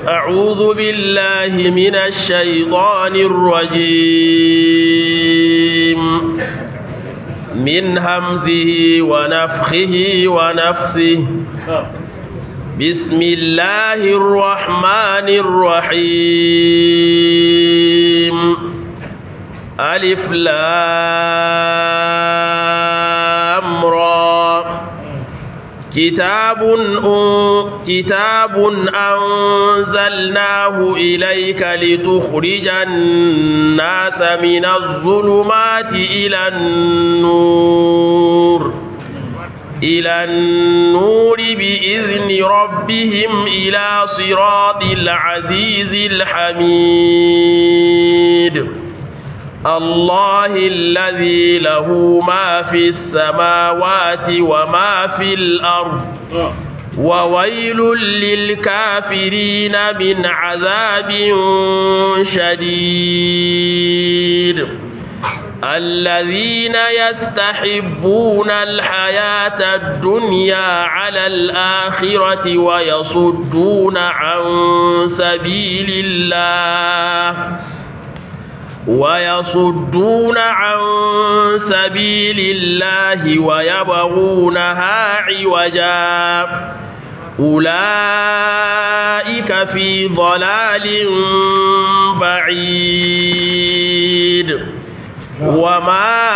أعوذ بالله من الشيطان الرجيم من همزه ونفخه ونفثه بسم الله الرحمن الرحيم ألف لام را كتاب أن... كتاب أنزلناه إليك لتخرج الناس من الظلمات إلى النور إلى النور بإذن ربهم إلى صراط العزيز الحميد الله الذي له ما في السماوات وما في الأرض وويل للكافرين من عذاب شديد الذين يستحبون الحياة الدنيا على الآخرة ويصدون عن سبيل الله ويصدون عن سبيل الله ويبغونها عوجا أولئك في ضلال بعيد وما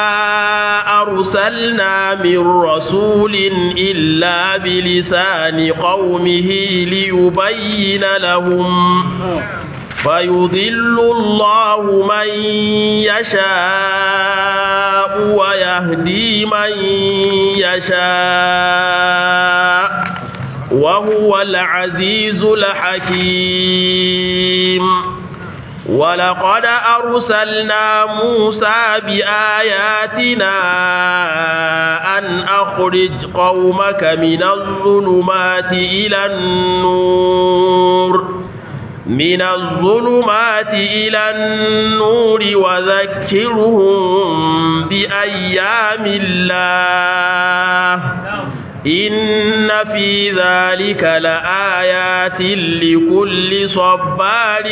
أرسلنا من رسول إلا بلسان قومه ليبين لهم فيضل الله من يشاء ويهدي من يشاء وهو العزيز الحكيم ولقد أرسلنا موسى بآياتنا أن أخرج قومك من الظلمات إلى النور من الظلمات إلى النور وذكرهم بأيام الله إن في ذلك لآيات لكل صبار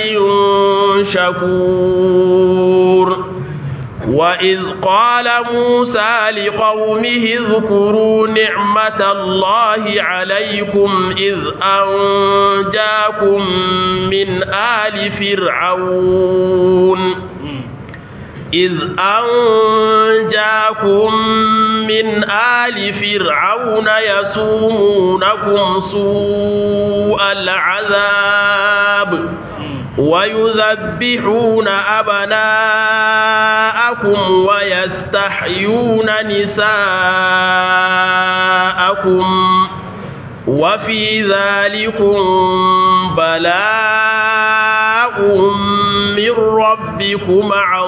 شكور وإذ قال موسى لقومه اذكروا نعمة الله عليكم إذ أنجاكم من آل فرعون إذ أنجاكم من آل فرعون يسومونكم سوء العذاب ويذبحون أبناءكم ويستحيون نساءكم وفي ذلكم بلاء من ربكم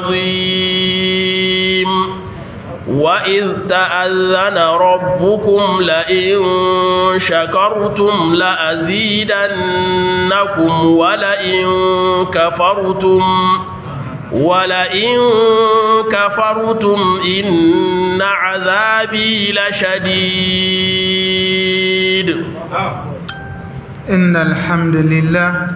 عظيم وإذ تأذن ربكم لئن شكرتم لأزيدنكم ولئن كفرتم ولئن كفرتم إن عذابي لشديد إن الحمد لله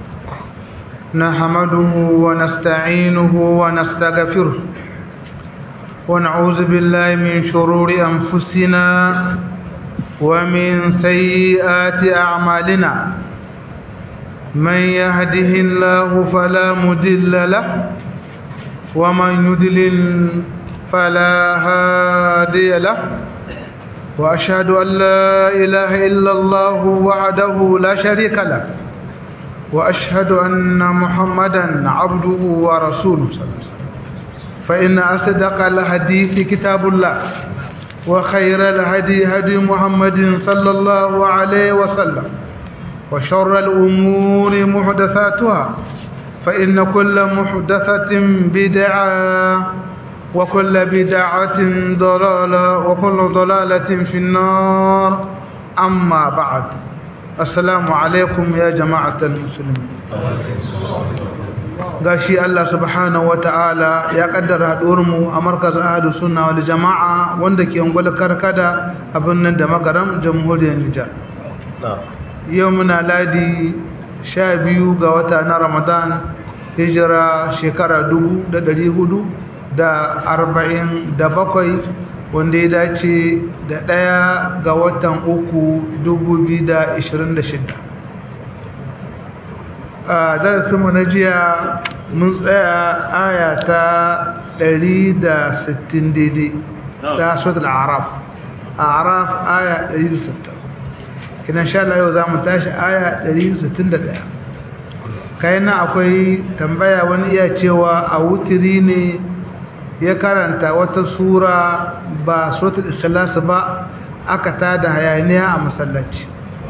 نحمده ونستعينه ونستغفره ونعوذ بالله من شرور أنفسنا ومن سيئات أعمالنا من يهده الله فلا مدل له ومن يدلل فلا هادي له وأشهد أن لا إله إلا الله وحده لا شريك له وأشهد أن محمدا عبده ورسوله صلى الله عليه وسلم فإن أصدق الحديث كتاب الله وخير الهدي هدي محمد صلى الله عليه وسلم وشر الأمور محدثاتها فإن كل محدثة بدعة وكل بدعة ضلالة وكل ضلالة في النار أما بعد السلام عليكم يا جماعة المسلمين gashi Allah subhanahu wata'ala ya kaddara mu a markazin ahadu sunna wal jama'a wanda ke ungwal karkada abin nan da magaram jamhuriyar Nijar yau muna ladi sha biyu ga wata na ramadan hijira shekara dubu da dari hudu da arba'in da bakwai wanda ya dace da ɗaya ga watan uku dubu biyu da ishirin da shida a darasinmu na jiya mun tsaya aya ta ɗari da sittin daidai ta suratul araf araf aya ɗari da sittin kinan sha Allah yau za mu tashi aya 161 kayan nan akwai tambaya wani iya cewa a wutiri ne ya karanta wata sura ba suratul ikhlas ba aka tada hayaniya a masallaci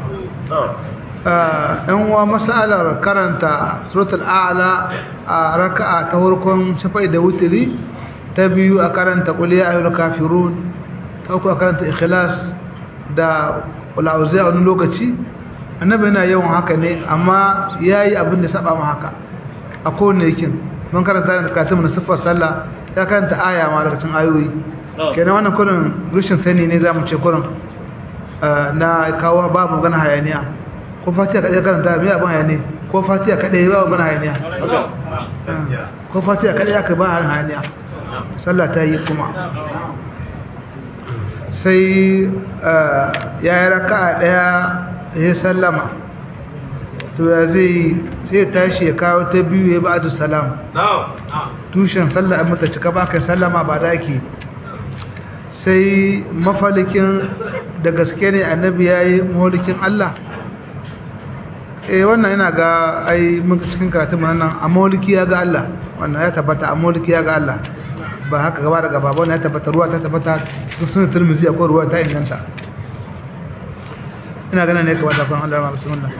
ɗan uwa masalar karanta suratul a'la a raka'a ta farkon shafai da wutiri ta biyu a karanta qul ya ayyuhal kafirun ta uku a karanta ikhlas da ula'uzai a wani lokaci annabi yana yawan haka ne amma ya yi abin da saba ma haka a kowane yakin mun karanta da katin na siffar sallah ya karanta aya ma daga cin ayoyi kenan wannan kurin rushin sani ne za mu ce kurin na kawo babu magana hayaniya ko fatiha kaɗai karanta mai abin hayaniya ko fatiha kaɗai babu magana hayaniya ko fatiha kaɗai aka ba hayaniya sallah ta yi kuma sai ya yi raka a ɗaya ya sallama to ya zai sai tashi ya kawo ta biyu ya ba salam tushen sallah mata cika ba kai sallama ba da ake sai mafalikin da gaske ne annabi ya yi mahalikin Allah eh wannan yana ga ai muka cikin karatun nan a mahaliki ya ga Allah wannan ya tabbata a mahaliki ya ga Allah ba haka gaba da gaba wannan ya tabbata ruwa ta tabbata sun turmizi akwai ruwa ta inganta ina ganin ne kamar zafin Allah ma bismillah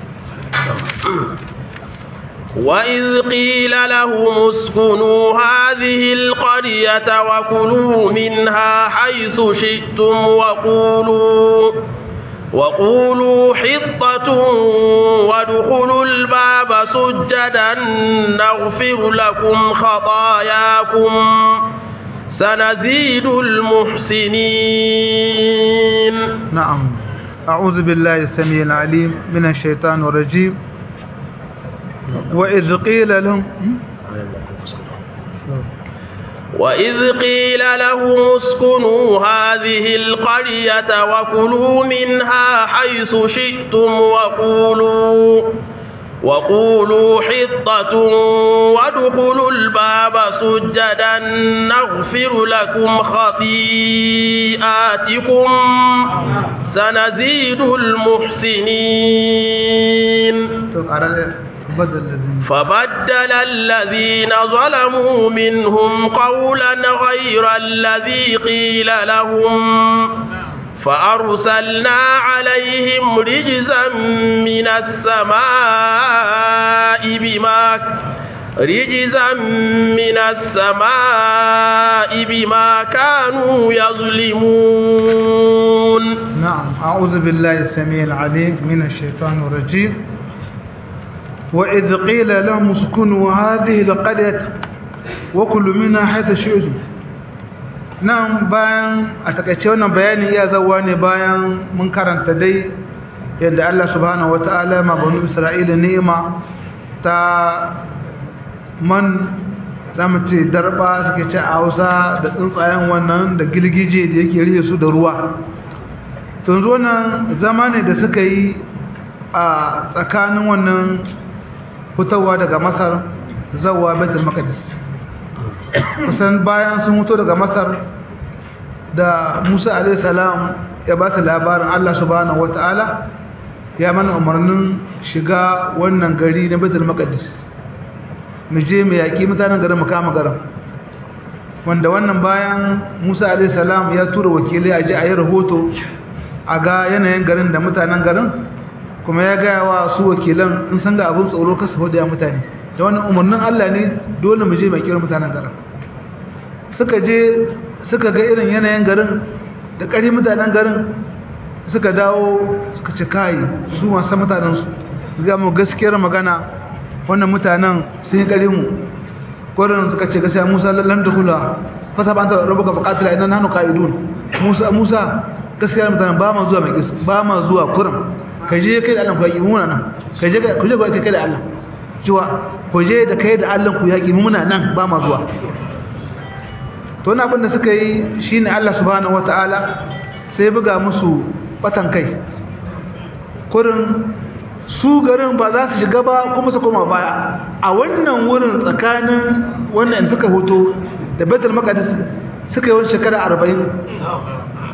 وإذ قيل لهم اسكنوا هذه القرية وكلوا منها حيث شئتم وقولوا وقولوا حطة وادخلوا الباب سجدا نغفر لكم خطاياكم سنزيد المحسنين نعم أعوذ بالله السميع العليم من الشيطان الرجيم وإذ قيل لهم وإذ قيل لهم اسكنوا هذه القرية وكلوا منها حيث شئتم وقولوا وقولوا حطة وادخلوا الباب سجدا نغفر لكم خطيئاتكم سنزيد المحسنين فبدل الذين ظلموا منهم قولا غير الذي قيل لهم فأرسلنا عليهم رجزا من السماء بما رجزا من السماء بما كانوا يظلمون نعم أعوذ بالله السميع العليم من الشيطان الرجيم وإذ قيل لهم اسكنوا هذه القرية وكلوا منها حيث شئتم nan bayan a takaice wannan bayani ya zauwa ne bayan mun karanta dai yadda Allah subhanahu wata'ala ma banu Isra'ila ni'ima ta man zamu ce darba suke ce a Hausa da tsuntsayen wannan da gilgije da yake rihe su da ruwa to yanzu wannan zama ne da suka yi a tsakanin wannan fitowa daga Masar zawwa Baitul Maqdis kusan bayan sun mutu daga masar da musa alaihissalam ya ba ta labarin allah subhanahu wata'ala ya mana umarnin shiga wannan gari na betul maqdis mu je mu yaƙi mutanen garin mu kama garin wanda wannan bayan musa alaihissalam ya tura wakilai a je a yi rahoto a ga yanayin garin da mutanen garin kuma ya gaya wa su wakilan in san ga abin tsoro kasa hudu ya mutane da wani umarnin Allah ne dole mu je mai kira mutanen garin suka je suka ga irin yanayin garin da ƙari mutanen garin suka dawo suka ci kayi su masu mutanensu ga mu gaskiyar magana wannan mutanen sun yi ƙari mu ƙwarin suka ce gaskiya musa lallan da hula fasa ba ta rabuka buƙatula idan hannu ka'idun musa musa gaskiyar mutanen ba ma zuwa mai ba ma zuwa kurin ka je kai da Allah ku yaki mu muna nan ka je ku je kai da Allah cewa ku je da kai da Allah ku yaki mu muna nan ba ma zuwa to wannan abin da suka yi shine Allah subhanahu wataala sai buga musu batan kai kurin su garin ba za su shiga ba kuma su koma baya a wannan wurin tsakanin wannan suka hoto da Baitul Maqdis suka yi wani shekara 40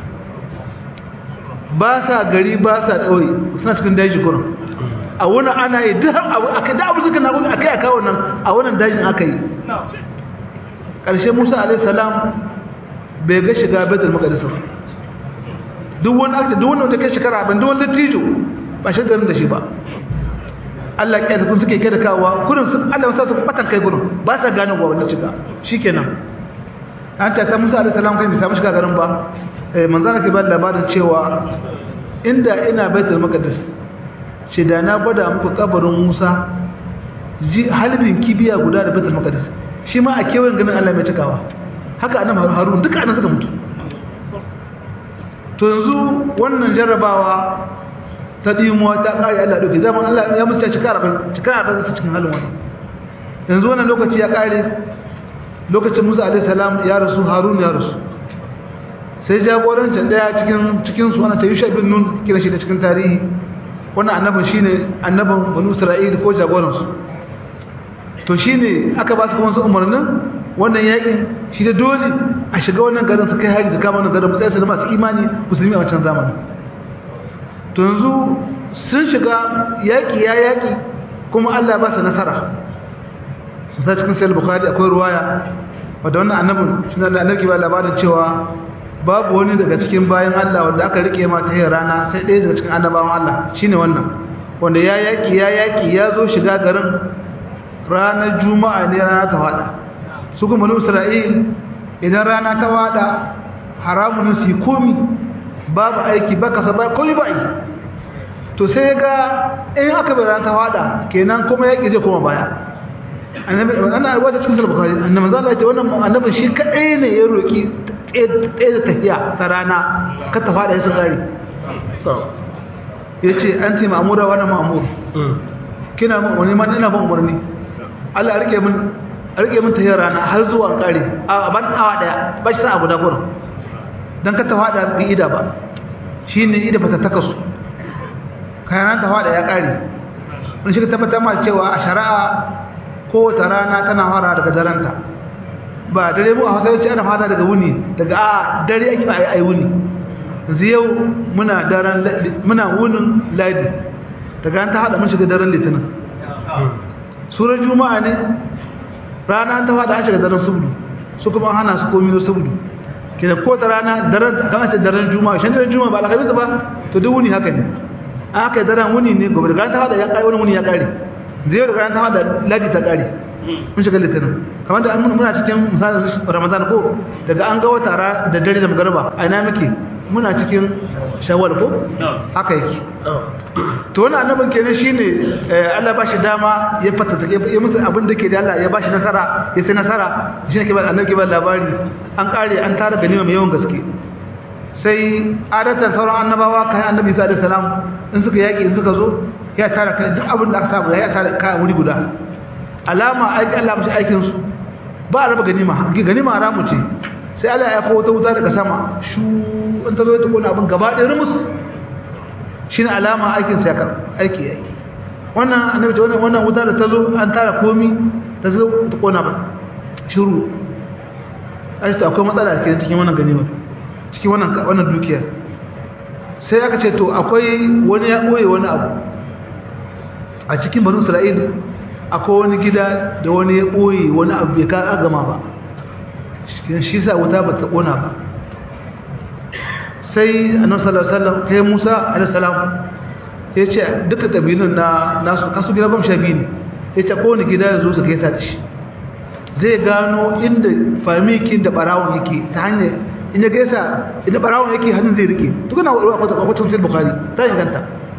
ba sa gari ba sa ɗauyi suna cikin daji kurin a wani ana yi duk abu da abu suka na gudu a kai a kawo nan a wannan dajin aka yi ƙarshe musa alaihissalam bai ga shiga betul makadisa duk wani aka duk wani wata kai shekara abin duk wani dattijo ba shi garin da shi ba Allah ya kyasa kun suke kai da kawowa kurin sun Allah ya sa su batan kai gurin ba sa gane wa wanda shiga shikenan an ta ta musa alaihissalam kai bai samu shiga garin ba manzana ke ba labarin cewa inda ina baitul maqdis ce da na gwada muku kabarin Musa ji halibin kibiya guda da baitul maqdis shi ma a kewayen ganin Allah mai cikawa haka annabi Harun duka annabi suka mutu to yanzu wannan jarrabawa ta dimuwa ta kare Allah dauke zaman Allah ya musta shekara ban shekara ban su cikin halin wannan yanzu wannan lokaci ya kare lokacin Musa alaihi salam ya rasu Harun ya rasu sai jagorancin daya cikin cikin su ana tayyusha bin nun kira shi da cikin tarihi wannan annabin shine annabin banu isra'ila ko jagoran su to shine aka ba su kuma su umarnin wannan yakin shi da dole a shiga wannan garin su kai hari su kama wannan garin sai su masu imani musulmi a wancan zamanin to yanzu sun shiga yaki ya yaki kuma Allah ba su nasara sai cikin sahih bukhari akwai ruwaya wanda wannan annabin shi ne annabi ba labarin cewa babu wani daga cikin bayan Allah wanda aka rike ma ta rana sai ɗaya daga cikin annabawan Allah shine wannan wanda ya yaki ya yaki ya zo shiga garin ranar juma'a ne rana ta fada su kuma banu Isra'il idan rana ta fada haramun su komi babu aiki baka sa ba komi ba yi to sai ga in aka bai rana ta fada kenan kuma yaki zai koma baya annabi ana alwata cikin bukhari annabi zalla ya ce wannan annabi shi kadai ne ya roki ɗaya da tafiya ta rana ka ta faɗa ya sun ƙari ya ce an ce ma'amura wani ma'amur kina wani ma ina ban umarni Allah rike min rike min tafiyar rana har zuwa ƙari a ban awa ɗaya ba shi sa abu da gurin don ka ta faɗa bi ida ba shi ne ida ba ta taka su kayan ta faɗa ya ƙari wani shi ka tabbatar ma cewa a shari'a kowace rana tana fara daga daranta ba dare mu a hausa yace ana fata daga wuni daga a dare ake ba ai wuni yanzu yau muna daren muna wunin ladi daga an ta hada mun shiga daren litinin surar juma'a ne rana ta fada an shiga daren subdu su kuma hana su komi subdu kina ko ta rana daren kan ce daren juma'a shan daren juma'a ba alhamis ba to duk wuni haka ne an haka daren wuni ne gobe daga ta fada ya kai wani wuni ya kare zai daga ta fada ladi ta kare mun shiga litinin kamar da muna cikin misalin ramadan ko daga an ga wata da dare da magarba a ina muke muna cikin shawwal ko haka yake to wannan annabin kenan shine Allah ba shi dama ya fata take ya musu abin da ke da Allah ya ba shi nasara ya ci nasara shi ne ke ba annabi ba labari an kare an tara ganima mai yawan gaske sai adatan sauran annabawa kai annabi sallallahu alaihi wasallam in suka yaki in suka zo ya tara kai duk abin da aka samu ya tara kai wuri guda alama aiki Allah mashi aikin su ba a raba ganima ganima haramu ce sai Allah ya kawo ta wuta daga sama shu in ta zo ta kona abin gaba ɗaya rumus shine alama aikin sa ya aiki yayi wannan annabi ta wannan wuta da ta zo an tara komi ta zo ta kona ba shiru ai ta akwai matsala cikin cikin wannan ganima cikin wannan wannan dukiya sai aka ce to akwai wani ya boye wani abu a cikin banu Isra'il akwai wani gida da wani ya ɓoye wani abu bai ka gama ba shi sa wuta ba ta ƙona ba sai annabi sallallahu alaihi wasallam kai Musa alaihi salam ya ce duka kabilun na nasu kasu gida goma sha biyu ne ya ce kowane gida ya zo su kai ta shi zai gano inda famikin da barawon yake ta hanyar inda gaisa inda barawon yake hannun zai rike tukuna kwakwacin sai bukari ta inganta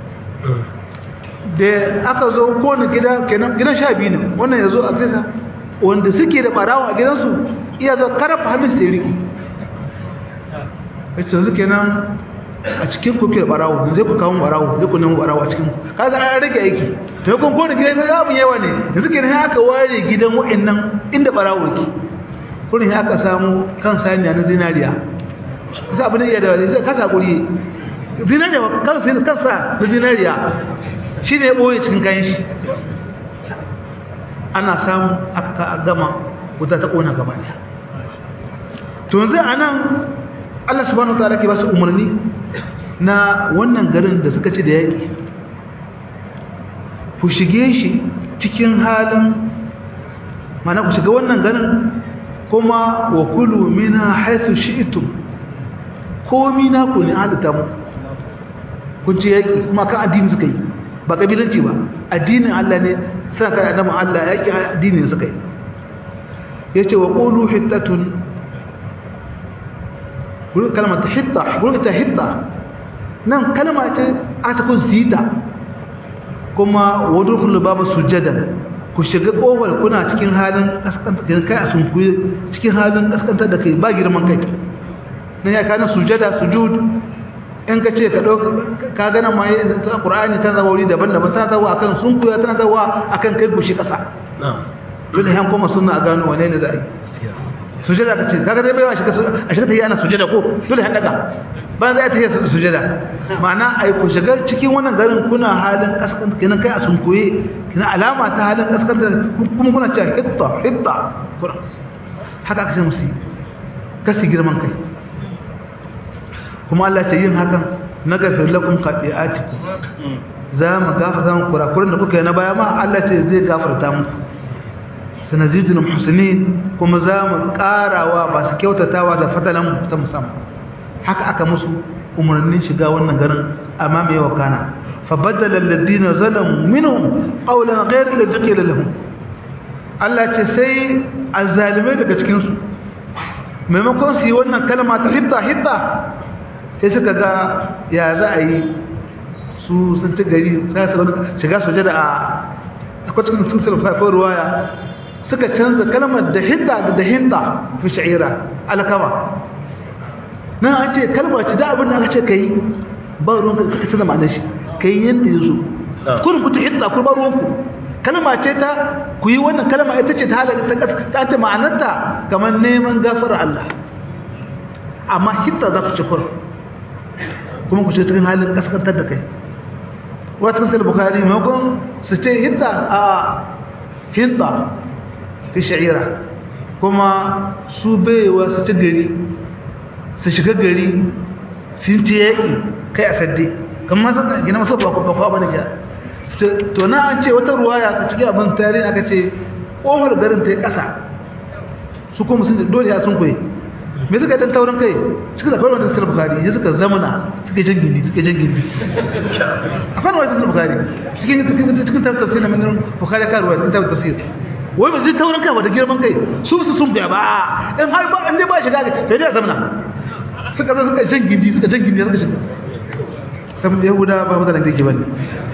da aka zo kowane gida kenan gidan sha biyu ne wannan ya zo a gaisa wanda suke da barawon a gidansu iya zo karfa hannun sai rike ya ce yanzu kenan a cikin ku ke barawo zai ku kawo barawo zai ku nemi barawo a cikin ku kaga an rage aiki to kun ko da gidan ga abun yawa ne yanzu kenan aka ware gidan wa'annan inda barawo ke kurin ya aka samu kan saniya na zinariya sai abin iya da zai kasa guri zinariya kan sai kansa na zinariya shine ya boye cikin kayan shi ana samu aka ka gama wuta ta kona gaba daya to yanzu anan Allah subhanahu wataala ke ba su umarni na wannan garin da suka ci da yaki ku shige shi cikin halin mana ku shiga wannan garin kuma wa kulu mina haythu shi'tum komi na ku ne halitta mu kun ci yaki kuma kan addini suka yi ba kabilanci ba addinin Allah ne sai ka annabi Allah yaki addinin suka yi yace wa qulu hittatun gurin kalmar ta hitta gurin ta hitta nan kalma ce a ta kun zida kuma wadurkul babu sujada ku shiga kofar kuna cikin halin kaskanta kai a sunkuye cikin halin kaskantar da kai ba girman kai nan ya kana sujada sujud in ka ce ka dauka ka gana ma ta qur'ani ta zawo wuri daban-daban tana zawo akan sunkuya tana zawo akan kai gushi kasa dole yan kuma sunna a gano wane ne za a yi sujada ka ce kaga dai baiwa shi a shiga ta yi ana sujada ko dole han daga ba za ta yi sujada ma'ana ai ku shiga cikin wannan garin kuna halin kaskan kenan kai a sunkuye kina alama ta halin kaskan da kuma kuna cewa hitta hitta kuna haka aka ce musu kasi girman kai kuma Allah ce yin hakan na gafir lakum khati'atikum za mu gafarta muku kurakuran da kuka yi na baya ma Allah ce zai gafarta muku sanazidul muhsinin kuma za mu karawa masu kyautatawa da fadalan ta musamman haka aka musu umarnin shiga wannan garin amma mai wakana fa badala alladhina zalamu minhum qawlan ghayra alladhi qila lahum Allah ce sai azzalimai daga cikin su maimakon su yi wannan kalma ta hitta hitta sai suka ga ya za a yi su sun ci gari sai su shiga sujada a akwai cikin sun sarrafa ko ruwaya suka canza kalmar da hidda da da hinda fi sha'ira alkama nan an ce kalmar ce da abin da aka ce ka yi ba ruwan ka ka canza ma'anar shi ka yi yadda ya zo kurin ku ta hidda ku ba ruwan ku kalma ce ta ku yi wannan kalma ita ce ta halaka ta ta ta ma'anarta kamar neman gafara Allah amma hidda za ku ci kurin kuma ku ce cikin halin kaskantar da kai wata kan sai bukari maimakon su ce hidda a hinda fi sha'ira kuma su baiwa su ci gari su shiga gari sun ci yaƙi kai a sadde kamar masu gina masu bakwa ba da gina to na an ce wata ruwaya a cikin abin tarihi aka ce ƙofar garin ta yi ƙasa su kuma sun dole ya sun koyi me suka dan taurin kai suka da kawai wata bukari ya suka zamana suka jan gindi suka jan gindi a fana wata bukari cikin cikin tafsir na manin bukari ka ruwa cikin tafsir wai ba zai taurin kai ba da girman kai su su sun biya ba in har ba an je ba shiga sai dai zamana suka zo suka jan gindi suka jan gindi suka shiga saboda yahuda ba mutanen kirki bane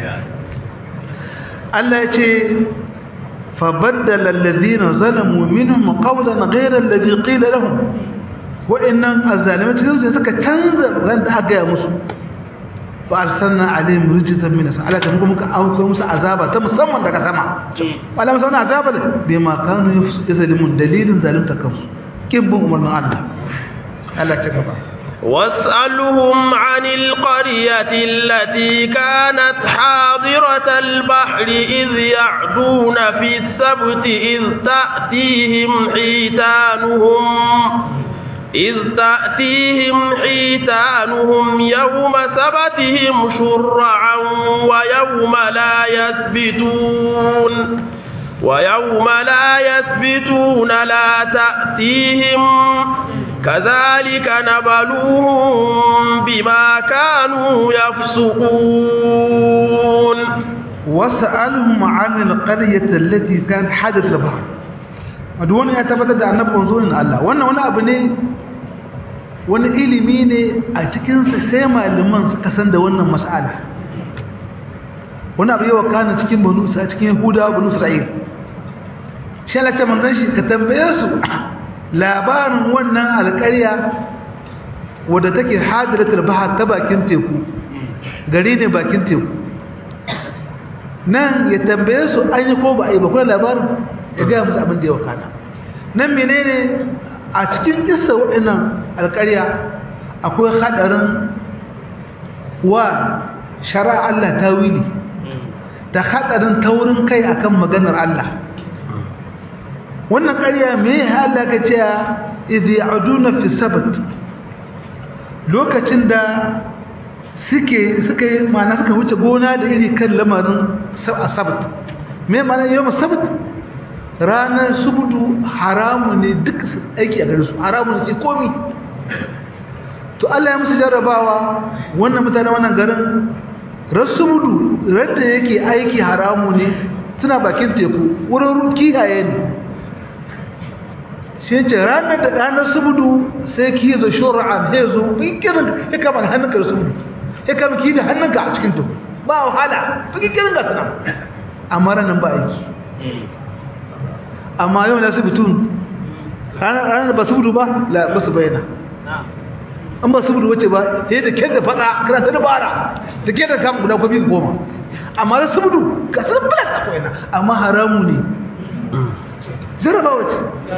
Allah ya ce فبدل الذين ظلموا منهم قولا غير الذي قيل لهم وإنهم الظالمين تكلموا سيسكا تنزل غير ده أقيا مسو فأرسلنا عليهم رجزا من السماء على كم ممكن أو كم عذابا تم سمع دك سمع ولا مسونا عذابا بما كانوا يظلمون دليل ظالم تكفس كم بهم من الله الله تكفى واسألهم عن القرية التي كانت حاضرة البحر إذ يعدون في السبت إذ تأتيهم حيتانهم إذ تأتيهم حيتانهم يوم سبتهم شرعا ويوم لا يثبتون ويوم لا يثبتون لا تأتيهم كذلك نبلوهم بما كانوا يفسقون وسألهم عن القرية التي كانت حدث البحر wadda ya tabbatar da annabi manzonin Allah wannan wani abu ne wani ilimi ne a cikinsa sai malaman suka san da wannan mas'ala wani abu yawa kana cikin banu sa cikin yahudawa banu isra'il shi Allah ce manzon shi ka tambaye su labarin wannan alƙarya wadda take hadiratul bahar ta bakin teku gari ne bakin teku nan ya tambaye su an yi ko ba a yi ba kuna labarin ya gaya musu abin da ya wakana nan menene a cikin kissa waɗannan alƙarya akwai haɗarin wa shari'a Allah ta wili da haɗarin taurin kai akan maganar Allah wannan ƙarya me ya Allah ka ce idh ya'duna fi sabt lokacin da suke suka yi ma'ana suka wuce gona da iri kan lamarin sabt me ma'ana yau sabt ranar subudu haramu ne duk aiki a gare su haramu ne sai komi to Allah ya musu jarrabawa wannan mutane wannan garin rasubudu radda yake aiki haramu ne suna bakin teku wurin kiyaye ne shi ce ranar da ranar subudu sai ki zo shura'an sai zo fikirin ya kama hannunka da subudu ya kama ki da hannunka a cikin teku ba wahala fikirin ga sana amma ranar ba aiki amma yau na subutun ranar ba subudu ba la ba su bayyana an ba subudu wace ba sai da kyan da fada kana ta dabara da kyan da kama guda kwabi goma amma da subudu ka san bala ta koyana amma haramu ne jarraba wace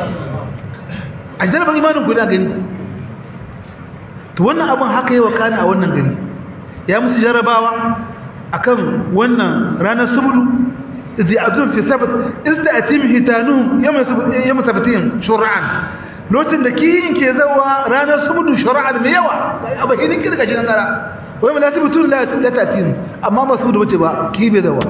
a jarraba imanin guda gani to wannan abin haka yi wa kana a wannan gari ya musu jarrabawa akan wannan ranar subudu zai azun fi sabat ista'atim hitanuhum yawm sabatihim shur'an lokacin da kiyin ke zawa ranar subudu shur'an mai yawa a bakin kirga shi nan kara wai mala sabutun la tatin amma ba subudu bace ba ki bai zawa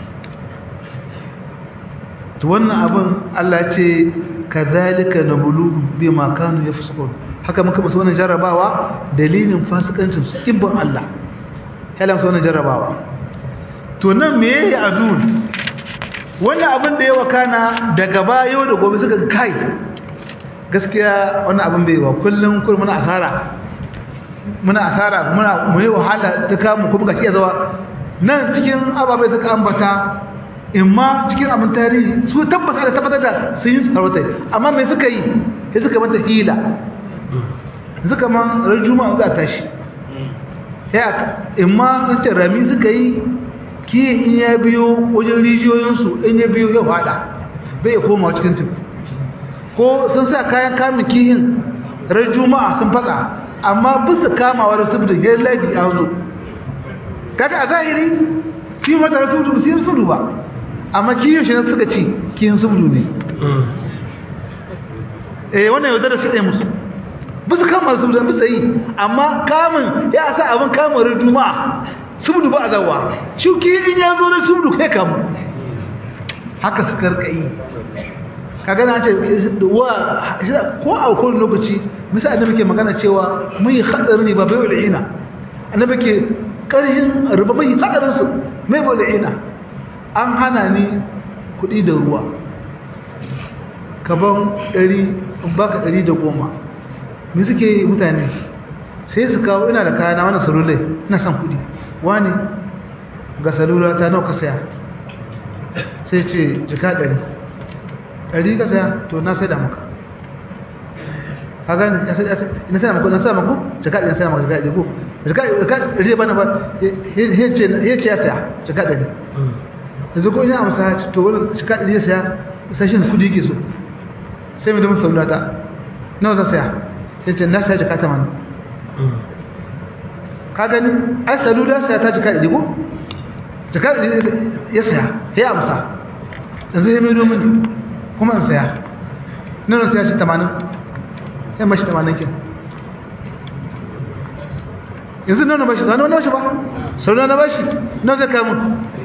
to wannan abin Allah ce kadhalika nabulu bima kanu yafsukun haka muka musu wannan jarrabawa dalilin fasikancin su ibn Allah halan su wannan jarrabawa to nan me yayi adun wannan abin da ya wakana daga bayo da gobe suka kai gaskiya wannan abin bai wa kullum kullum muna asara muna asara muna mu yi wahala ta kamu kuma ga iya zawa nan cikin ababai suka ambata imma cikin abin tarihi su tabbata da tabbatar da sun yi sarautai amma me suka yi sai suka mata hila suka man ran juma'a za ta shi ya imma nace rami suka yi kiyin in ya biyo wajen rijiyoyinsu in ya biyo ya fada bai ya koma cikin teku ko sun sa kayan kamun kihin ran juma'a sun faka amma bisa kamawa da subdu ya ladi a zo kaga a zahiri su yi mata rasu su yi subdu ba amma kiyin shi na suka ci kiyin subdu ne eh wannan yau da su ɗaya musu bisa kama subdu bisa yi amma kamun ya sa abin kamar juma'a subdu ba a zawa shuki in ya zo da subdu kai kamu haka su karkai kaga na ce wa ko a kowane lokaci misali annabi ke magana cewa mun yi hadari ne ba bai wa ina annabi ke karhin ruba mai hadarin su mai wa ina an hana ni kuɗi da ruwa kaban ɗari in baka ɗari da goma me suke mutane sai su kawo ina da kayana wani salulai ina son kuɗi wani ga salula ta nawa ka saya sai ce jika ɗari ɗari ka saya to na sai da maka ka gani na sai maka na sai maka jika ɗari na sai maka jika ɗari ko jika ɗari ba na ba ya ce ya saya jika ɗari yanzu ko ina amsa to wani jika ɗari ya saya sashin kudi ke so sai mai da masu salula ta nawa zan saya ya ce na saya jika tamanin ka gani ai salula saya ta jika ɗari ko jika ɗari ya saya ya amsa yanzu ya maido mini kuma in saya nan saya shi tamanin ya mashi tamanin kin yanzu nan na bashi zane wani bashi ba salula na bashi na zai kamun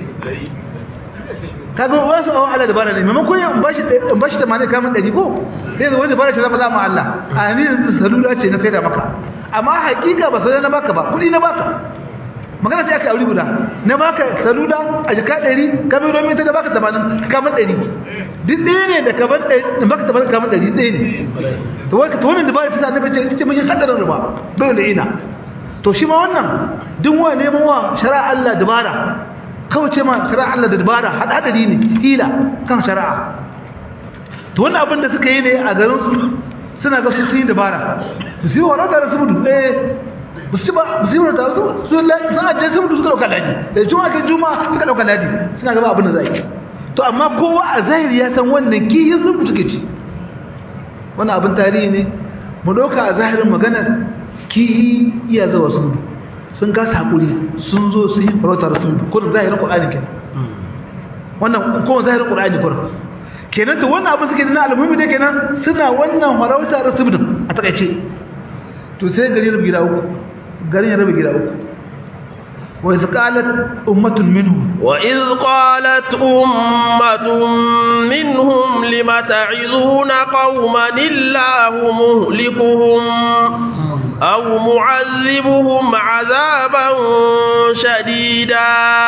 kaga wasu awon Allah da bana ne maimakon ya bashi bashi tamanin kamun ɗari ko sai zai wani bana ce zama zama Allah a ni yanzu salula ce na sai da maka amma hakika ba sai na baka ba kudi na baka magana sai aka aure guda na baka salula a jika 100 ka bai domin ta da baka 80 ka ban 100 duk ɗaya ne da ka ban 100 da baka 80 ka ban 100 ɗaya ne to wai to wannan dabara ta annabi ce ce mun yi sadarin riba bai da ina to shi ma wannan duk wa neman wa shari'a Allah dabara kawai ce ma shari'a Allah da dabara hadari ne hila kan shari'a to wannan abin da suka yi ne a garin su suna ga su sun yi dabara su yi warauta da subudu eh ba su ba su yi warauta su su sun ajiye subudu suka dauka ladi da juma ke juma suka dauka ladi suna gaba abin da za yi to amma kowa a zahiri ya san wannan kihin subudu suke ci wannan abin tarihi ne mu dauka a zahirin maganar kihi iya zawa subudu sun kasa hakuri sun zo sun yi farauta da subudu ko da zahirin qur'ani kenan wannan ko zahirin qur'ani ko kenan to wannan abin suke na almuhimmi da kenan suna wannan farauta da subudu a takaice to sai gari rabu gida uku garin ya rabu gida uku wa iz qalat ummatun minhum wa iz qalat ummatun minhum lima ta'izuna qauman illahu muhlikuhum aw mu'azzibuhum 'adaban shadida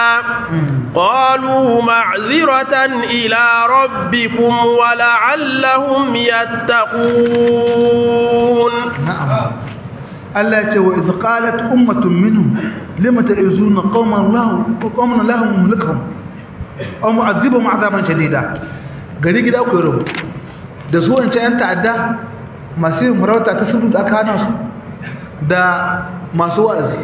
قالوا معذرة إلى ربكم ولعلهم يتقون نعم الله يقول وإذ قالت أمة منهم لم تعزون قوما الله وقوما الله مهلكهم أو معذبهم عذابا شديدا gari gida ku yaro da su wancan yan ta'adda masu yin farauta ta sudu da aka hana su da masu wa'azi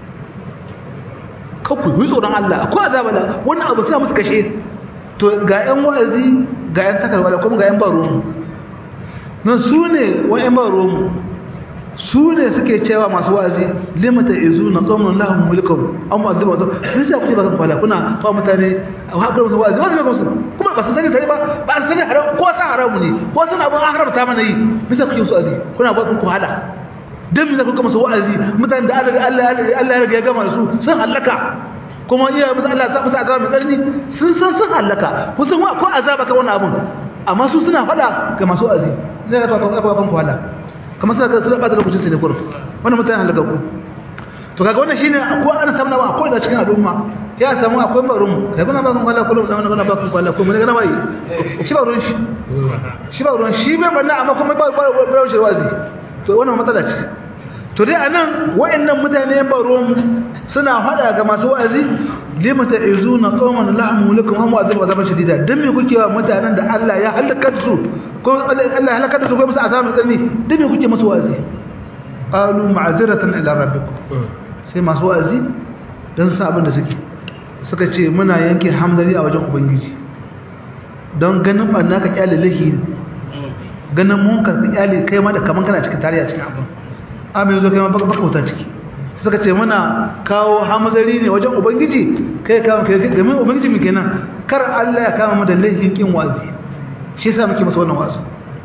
kakku yi tsoron Allah akwai azaba da wannan abu suna musu kashe to ga yan wa'azi ga yan takarwa da kuma ga yan baro mu nan su ne wani yan baro mu su ne suke cewa masu wa'azi limata izu na qaumun lahum mulkum an mu'azzibu wato sai sai kuke ba kan fala kuna fa mutane a hakar musu wa'azi wa'azi ba musu kuma ba su sani tare ba ba su sani haram ko san haramu ne ko san abun an haramta mana yi bisa kuke musu wa'azi kuna ba ku hala dan me kuka musu wa'azi mutanen da Allah Allah Allah ya riga ya gama su sun halaka kuma iya musu Allah ya musu azaba mai tsanani sun san sun halaka kun san ko azaba ka wannan abun amma su suna fada ga masu wa'azi ne ga ka ka ku hala kamar suna suna bata lokacin sai ne kurum wannan mutane halaka ku to kaga wannan shine ko ana samu ba ko da cikin al'umma ya samu akwai barum kai kuna ba kun kwalla kullum da wannan ba kun kwalla ko mun ga bai shi ba ruwan shi shi ba ruwan shi bai banna amma kuma ba ba ba shi wazi to wannan matsala ce to dai anan wayannan mutane ba ruwan suna fada ga masu wa'azi lima ta'izuna qauman lahum lakum am wa'azab azaban shadida dan me kuke wa mutanen da Allah ya halaka su ko Allah ya halaka su ko musu azabin tsani dan me kuke musu wa'azi qalu ma'ziratan ila rabbikum sai masu wa'azi dan su abin da suke suka ce muna yanke hamdani a wajen ubangiji don ganin barna ka kyale lahi ganin munkar ka kyale kai ma da kaman kana cikin tarihi cikin abin amma yanzu kai ma baka baka wuta ciki suka ce muna kawo hamzari ne wajen ubangiji kai kama kai game ubangiji mu kenan kar Allah ya kama mu da laifin kin wazi shi yasa muke masa wannan wazi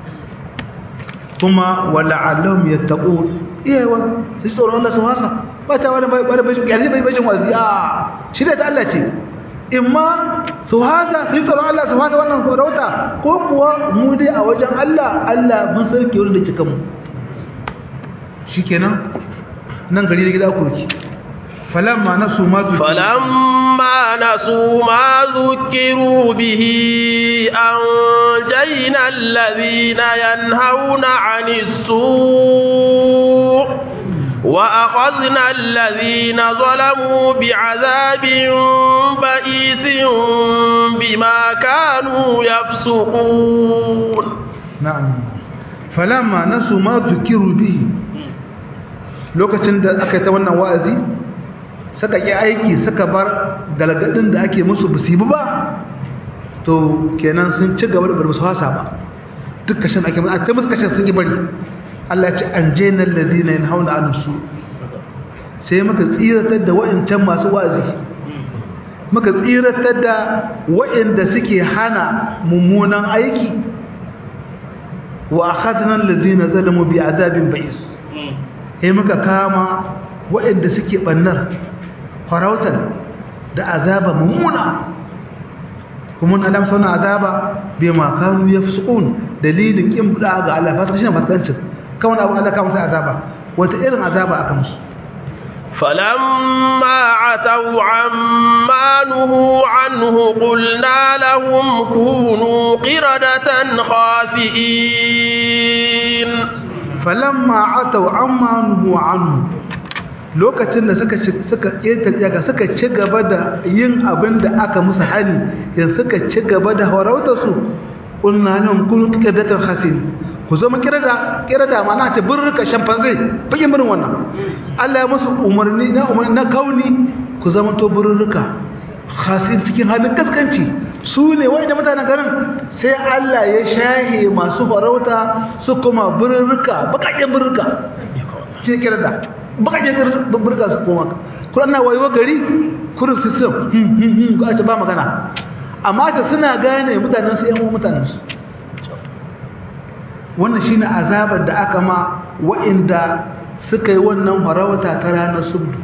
kuma wala alam yattaqun iyawa sai tsoron Allah su hasa ba ta wani bai bai bai yanzu bai bajin wazi a shi da Allah ce imma su hasa sai tsoron Allah su hasa wannan sarauta ko kuwa mu dai a wajen Allah Allah mun sauke wurin da kika mu shikenan nan gari da gida koki falamma nasu ma falamma nasu ma zukiru bihi anjayna alladhina yanhauna 'anis su' wa akhadna alladhina zalamu bi'adhabin ba'isin bima kanu yafsuqun na'am falamma nasu ma zukiru bihi lokacin da aka yi ta wannan wa'azi suka ƙi aiki suka bar galgadin da ake musu busibu ba to kenan sun ci gaba da bar musu hasa ba duk kashin ake musu a ta musu kashin sun yi bari Allah ce an je nan lazina yin hauna an su sai muka tsiratar da wa'incan masu wa'azi muka tsiratar da wa'inda suke hana mummunan aiki wa akhadna allazina zalamu bi azabin ba'is sai muka kama waɗanda suke ɓannar farautar da azaba mummuna kuma adam sauna azaba bai makaru ya fi su'un dalilin ƙin buɗa ga Allah fasa shi ne matakancin kawai abu Allah kama sai azaba wata irin azaba aka musu فلما عتوا عما نهوا عنه قلنا لهم كونوا قردة خاسئين falamma atau amma nuhu anhu lokacin da suka suka ƙetare suka ci gaba da yin abin da aka musu hani yanzu suka ci gaba da harauta su qulna lahum kunu qiradatan khasin ku zama kirada kirada ma'ana ta birrika shampanzai bakin birin wannan Allah ya musu umarni na umarni na kauni ku zama to birrika khasir cikin halin kaskanci su ne wanda mutanen garin sai Allah ya shahe masu farauta su kuma birrika bakakken birrika shi ne kirada bakakken birrika su koma kuran na wayo gari kurin system ga ta ba magana amma ta suna gane mutanen su yan mutanen su wannan shine azabar da aka ma wa'inda suka yi wannan farawata ta ranar subdu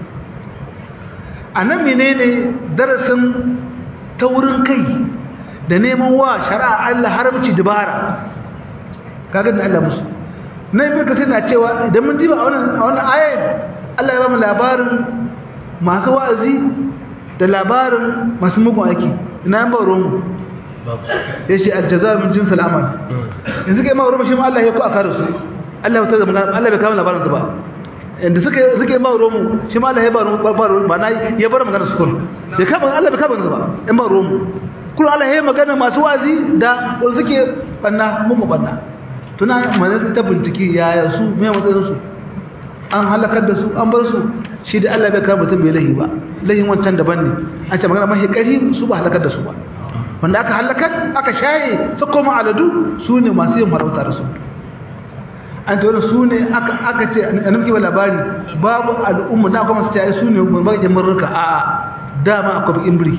anan menene darasin taurin kai da neman wa shari'a Allah haramci dibara kaga da Allah musu na ibn kasir na cewa idan mun diba a wannan a wannan ayat Allah ya ba mu labarin masu wa'azi da labarin masu mugun aiki ina ba ruwan ya ce aljazar min jinsul amal yanzu kai ma ruwan shi ma Allah ya ku aka da su Allah ya ta magana Allah bai kawo labarin su ba inda suka suke ma ruwan shi ma Allah ya ba ruwan ba na ya bar magana su kun ya kama Allah bai kama su ba in ba ruwan kullu Allah ya magana masu wazi da wanda suke banna mun mu banna tuna mana ta bincike yaya su me matsayin su an halakar da su an bar su shi da Allah bai kama mutum bai lahi ba lahin wancan daban ne an ce magana mahi ƙari su ba halakar da su ba wanda aka halakar aka shaye su koma aladu su ne masu yin farauta da su an ce wani su ne aka ce a nufi labari babu al'umma na kuma su ce su ne bakin murnuka a dama akwai bakin biri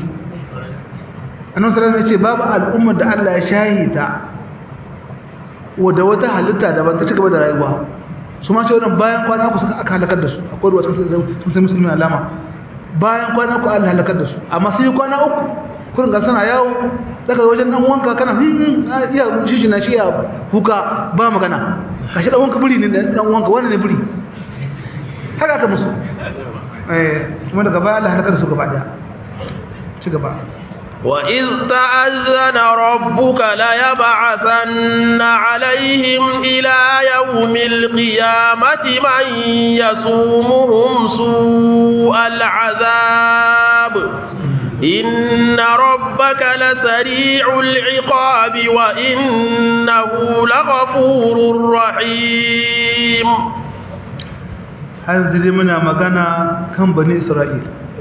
annan salam ya ce babu al'umma da Allah ya shaye ta wadda wata halitta daban ta ci gaba da rayuwa su ma ce wannan bayan kwana ku suka aka halakar da su akwai ruwa sun sai musulmi alama bayan kwana ku Allah halakar da su amma sai kwana uku kurin ga sana yawo daga wajen dan wanka kana hmm iya shi na shi ya kuka ba magana kashi dan wanka buri ne dan wanka wannan ne buri haka aka musu eh kuma daga baya Allah halakar da su gaba daya ci gaba وإذ تأذن ربك ليبعثن عليهم إلى يوم القيامة من يصومهم سوء العذاب إن ربك لسريع العقاب وإنه لغفور رحيم هذه منا مغانا كم بني إسرائيل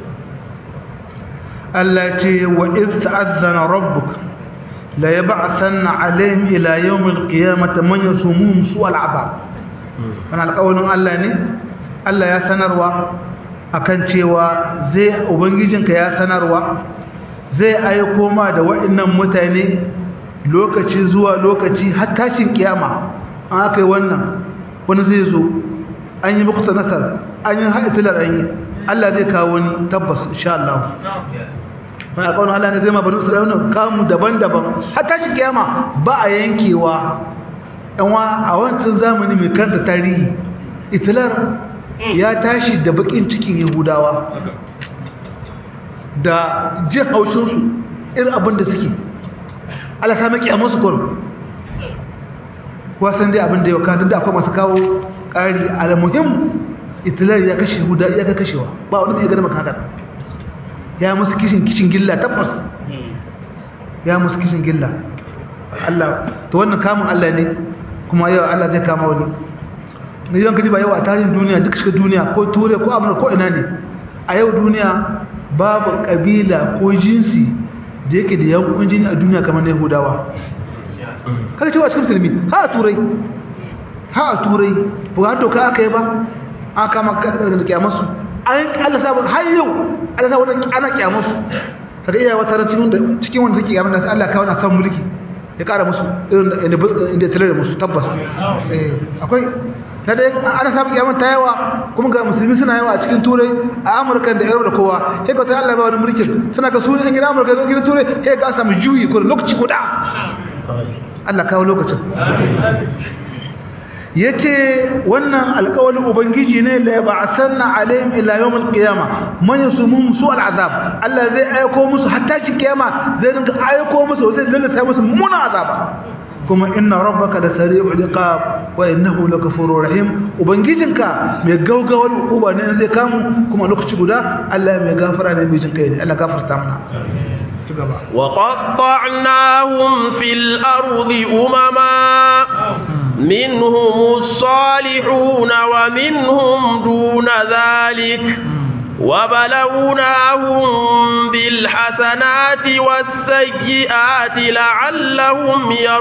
Allah ce wa iz ta'azzana rabbuk la yab'athanna alaihim ila yawm al-qiyamati man yasumuhum su'al 'adab wannan alƙawarin Allah ne Allah ya sanarwa akan cewa zai ubangijinka ya sanarwa zai aiko ma da waɗannan mutane lokaci zuwa lokaci har tashin kiyama an aka yi wannan wani zai zo an yi muku nasar an yi haɗitilar an yi Allah zai kawo wani tabbas insha Allah mai alƙawarin Allah ne zai ma bani Isra'ila kamu daban-daban har tashi kiyama ba a yankewa yanwa a wancan zamani mai karanta tarihi itilar ya tashi da bakin cikin yahudawa da jin haushinsu irin abin da suke Allah ta maki a masu kwaro wasan dai abin da yau kanin da akwai masu kawo ƙari alamuhim itilar ya kashe yahuda ya ka kashewa ba wani mai gani makakar ya musu kishin kishin gilla tabbas ya musu kishin gilla Allah to wannan kamun Allah ne kuma yau Allah zai kama wani idan kaji ba yau a tarihin duniya duk shiga duniya ko ture ko amurka ko ina ne a yau duniya babu kabila ko jinsi da yake da yankun jini a duniya kamar na yahudawa kada cewa cikin musulmi ha a turai ha a turai ba har doka aka yi ba an kama kakar da kyamarsu an Allah sabon har yau Allah sabon ana kyamarsu kaga iya wata ran cikin cikin wanda suke kyamar da Allah kawo na kan mulki ya kara musu irin inda tare da musu tabbas eh akwai na dai ana samun kyamar ta yawa kuma ga musulmi suna yawa a cikin turai a amurka da yaro da kowa sai ka ta Allah ba wani mulkin suna ga sunan gidan amurka da gidan turai sai ga samu juyi ko lokaci guda Allah kawo lokacin yace wannan alƙawarin ubangiji ne la yab'athanna alaihim ila yawm alqiyama man yasumum su al'azab Allah zai aiko musu hatta shi kiyama zai dinga aiko musu zai lallasa musu muna azaba kuma inna rabbaka la sari'ul iqab wa innahu lakafurur rahim ubangijinka mai gaugawar uba ne zai kamu kuma lokaci guda Allah mai gafara ne mai jin kai ne Allah gafarta mana وقطعناهم في الأرض أمما منهم الصالحون ومنهم دون ذلك وبلوناهم بالحسنات والسيئات لعلهم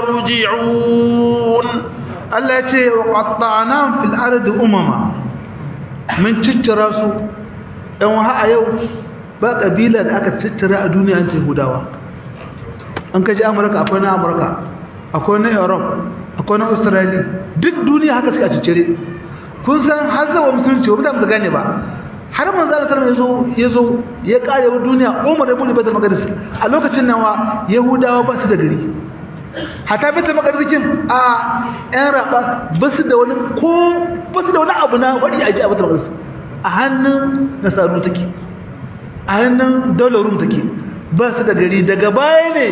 يرجعون Allah ya ce wa qatta'na fil ardi umama mun ciccira su dan wa a yau ba kabila da aka ciccira a duniya an Yahudawa an kaji Amurka akwai na Amurka akwai na Europe akwai na Australia duk duniya haka suka ciccire kun san har zawa musulunci ba mu gane ba har manzo Allah sallallahu ya zo ya kare wa duniya Umar ibn Abdul Maqdis a lokacin nan wa Yahudawa ba su da gari hata bata makarzikin a yan raba ba su da wani ko ba su da wani abu na wani aji a bata makarzi a hannun nasaru take a hannun daular rum take ba su da gari daga baya ne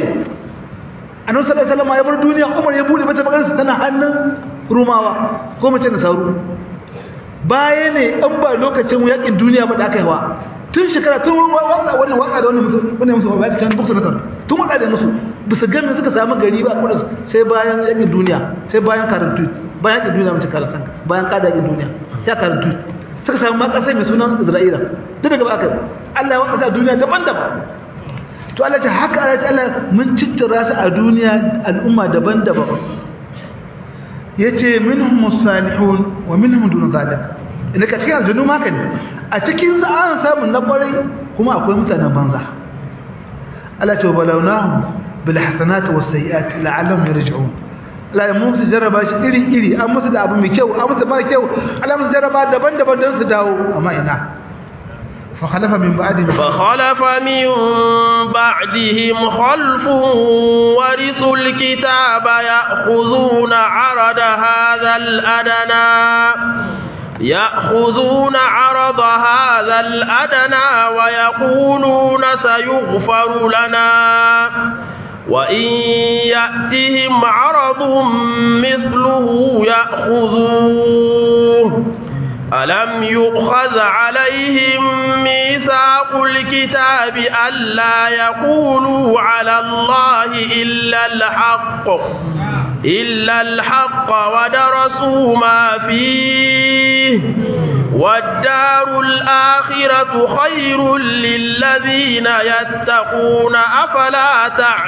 a nan sallar salama ya bar duniya umar ya bude bata makarzi tana hannun rumawa ko mace nasaru baya ne an ba lokacin yakin duniya ba da aka yi wa tun shekara tun waka wannan waka da wannan wannan musu ba ta bukta nasar tun waka da musu bisa ganin suka samu gari ba kuma sai bayan yakin duniya sai bayan karantu bayan yakin duniya mutum karantan bayan kada yakin duniya ya karantu suka samu ma kasai mai sunan Isra'ila duk daga baka Allah ya waka duniya daban-daban to Allah ta haka Allah Allah mun cittira su a duniya al'umma daban-daban yace minhum musalihun wa minhum dun zalik ina ka cikin aljannu ma kan a cikin sa an samu na kwarai kuma akwai mutanen banza Allah ce balawnahum bil hasanati was sayiati la'allahum yarji'un la mun su jarraba shi iri iri an musu da abu mai kyau an musu mara kyau Allah musu jarraba daban-daban don su dawo amma ina fa khalafa min ba'di fa khalafa min ba'dihim khalfun warisul kitaba ya'khudhuna 'arada hadha al-adana يأخذون عرض هذا الأدنى ويقولون سيغفر لنا وإن يأتهم عرض مثله يأخذوه ألم يؤخذ عليهم ميثاق الكتاب ألا يقولوا على الله إلا الحق إلا الحق ودرسوا ما فيه والدار الآخرة خير للذين يتقون أفلا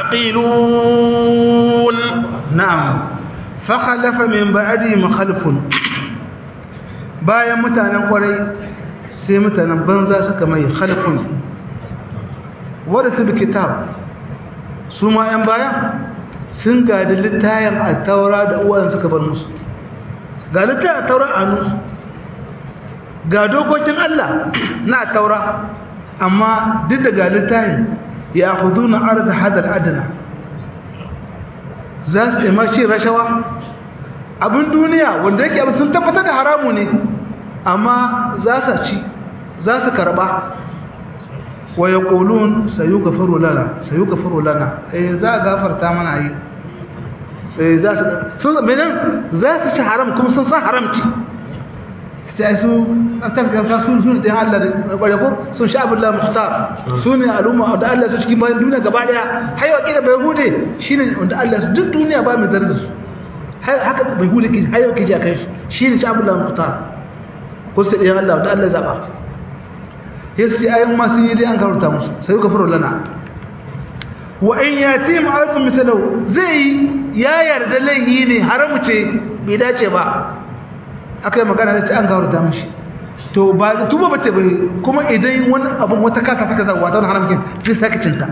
تعقلون نعم فخلف من بعدهم خلف bayan mutanen kwarai sai mutanen banza suka mai khalfun wadda su bi kitab su ma 'yan baya sun gadi littayen a taura da uwan suka bar musu ga littayen a taura a nusu ga dokokin Allah na taura amma duk da ga littayen ya hudu na arza hadar adana za su ima shi rashawa abin duniya wanda yake abin sun tabbatar da haramu ne amma za su ci za su karba wa ya ƙolun sayu gafaru lana sayu gafaru lana eh za a gafarta mana yi eh za su sun menin za su ci haram kuma sun san haramci su ci su a kan kanka sun sun ɗin Allah da ƙware ko sun sha abin lamu muhtar su ne al'umma da Allah su cikin bayan duniya gaba ɗaya haiwa ƙila bai hude shi ne wanda Allah su duk duniya ba mai zarar su haka bai hude ke haiwa ke ji a kan shi ne sha abin lamu muhtar ko su ɗin Allah da Allah zaɓa yasi ayin ma sun yi dai an karanta musu sai ka furo lana wa in yati ma'akum misalahu zai ya yarda laihi ne haramu ce bai dace ba akai magana da ce an karanta mishi to ba tuba bace bai kuma idan wani abun wata kaka ta kaza wata haramkin sai sake cinta